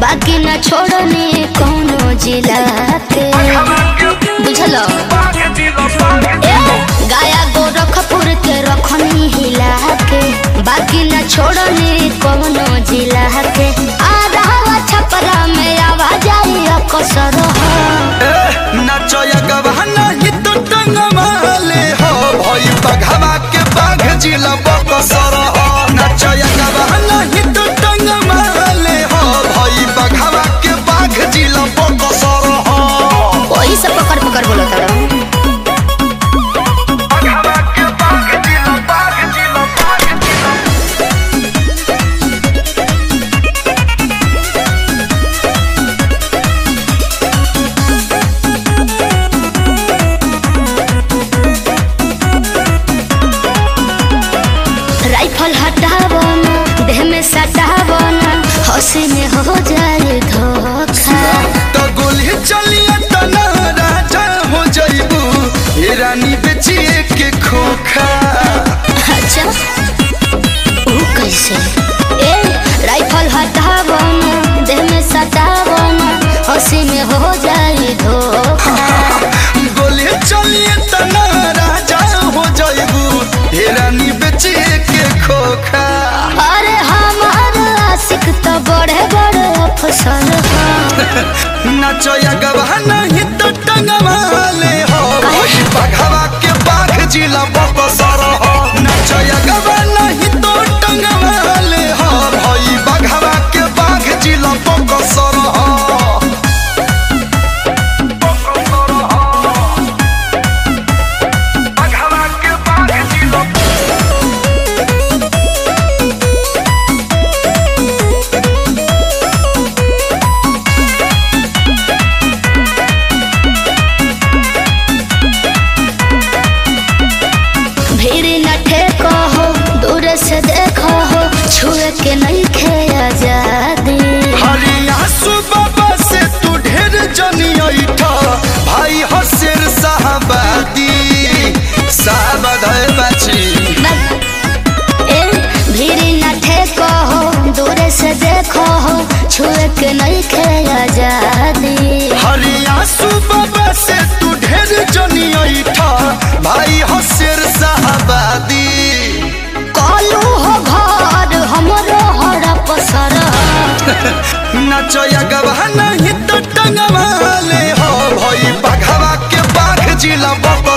बाकी न छोड़ने कौनो जिला के बुझलो ए, गाया गोरखपुर के रखनी हिला के बाकी न छोड़ने कौनो जिला के आधा छपरा में आवाज आई अकसर हो नचया गवाना ही तो टंगमाले हो भई बघवा के बाघ जिला बकसर हो नचया गवाना ही तो टंगमाले हो भई बघवा के बाघ जिला बकसर हो वही सब पकड़ पकड़ बोलो तारा बघवा के बाघ जिला बाघ जिला बाघ जिला राइफल हटावो ना देह में सटावो ना हंसी में हो जाए धोखा तो गोली चलिए तना राजा हो जइबू ए रानी बेचिए के खोखा अच्छा वो कैसे ए राइफल हटावो ना देह में सटावो ना हंसी में हो जाए धोखा गोली चलिए तना राजा हो जइबू ए रानी बेचिए के खोखा अरे हमार आशिक तो बड़े बड़े अफसर हैं नचया गवा नहीं तो टंगवाले हो काहे? बघवा के बाघ जिला बकसर हो नचया गवा नहीं तो टंगवाले हो भई बघवा के बाघ जिला बकसर हो बघवा के बाघ जिला भीड़ न ठेको हो दूर से देखो हो छुए के नहीं खे आजादी हरिया बाबा से तू ढेर जनी ऐठा भाई हो शेर साहबादी साहबाद है बाची ए भीड़ न ठेको हो दूर से देखो हो छुए के नहीं खे आजादी हरिया बाबा से तू ढेर जनी ऐठा भाई हो शेर साहबादी कालू हो घर हमरो हरा पसर नचया गवा नहीं तो टंगवाले हो भई बघवा के बाघ जिला बक